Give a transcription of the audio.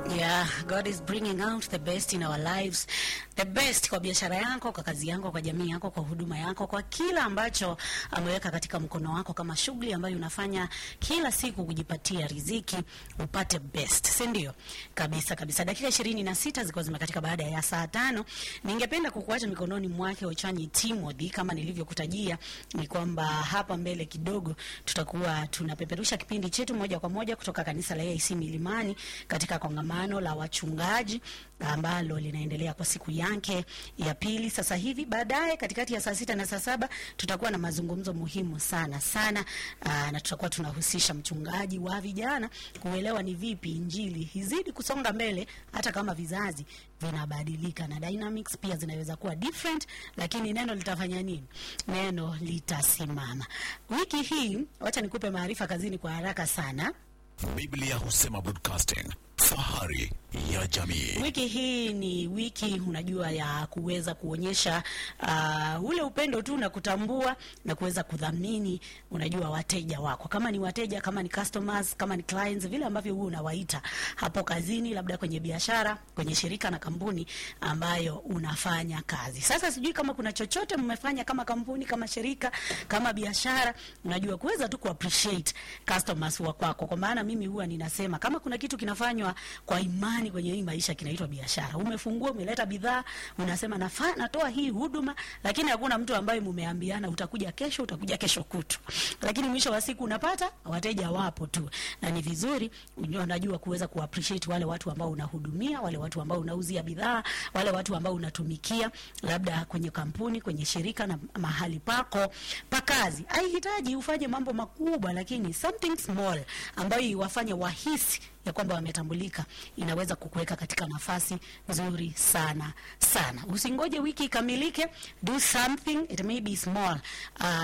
Yeah, God is bringing out the best in our lives. The best kwa biashara yako, kwa kazi yako, kwa jamii yako, kwa huduma yako, kwa kila ambacho ameweka katika mkono wako kama shughuli ambayo unafanya kila siku kujipatia riziki, upate best. Si ndio? Kabisa kabisa. Dakika ishirini na sita zilikuwa zimekatika baada ya saa tano. Ningependa kukuacha mikononi mwake Ochanyi Timothy kama nilivyokutajia ni kwamba hapa mbele kidogo tutakuwa tunapeperusha kipindi chetu moja kwa moja kutoka kanisa la AIC Milimani katika kongamano la wachungaji ambalo linaendelea kwa siku yake ya pili sasa hivi. Baadaye katikati ya saa sita na saa saba tutakuwa na mazungumzo muhimu sana sana, aa, na tutakuwa tunahusisha mchungaji wa vijana kuelewa ni vipi injili izidi kusonga mbele hata kama vizazi vinabadilika na dynamics pia zinaweza kuwa different, lakini neno litafanya nini? Neno litasimama. Wiki hii, wacha nikupe maarifa kazini kwa haraka sana. Biblia husema broadcasting, fahari ya jamii. Wiki hii ni wiki unajua ya kuweza kuonyesha uh, ule upendo tu na kutambua na kuweza kudhamini unajua wateja wako, kama ni wateja, kama ni customers, kama ni clients, vile ambavyo wewe unawaita hapo kazini, labda kwenye biashara, kwenye shirika na kampuni ambayo unafanya kazi. Sasa sijui kama kuna chochote mmefanya kama kampuni, kama shirika, kama biashara, unajua kuweza tu ku appreciate customers wa kwako, kwa maana mimi huwa ninasema kama kuna kitu kinafanywa kwa imani kwenye hii maisha kinaitwa biashara. Umefungua, umeleta bidhaa, unasema nafa, natoa hii huduma, lakini hakuna mtu ambaye mumeambiana utakuja kesho, utakuja kesho kutu, lakini mwisho wa siku unapata wateja wapo tu, na ni vizuri unajua, unajua kuweza ku appreciate wale watu ambao unahudumia, wale watu ambao unauzia bidhaa, wale watu ambao unatumikia, labda kwenye kampuni, kwenye shirika na mahali pako pa kazi. Haihitaji ufanye mambo makubwa, lakini something small ambayo iwafanye wahisi ya kwamba wametambulika inaweza kukuweka katika nafasi nzuri sana sana. Usingoje wiki ikamilike, do something, it may be small. Uh,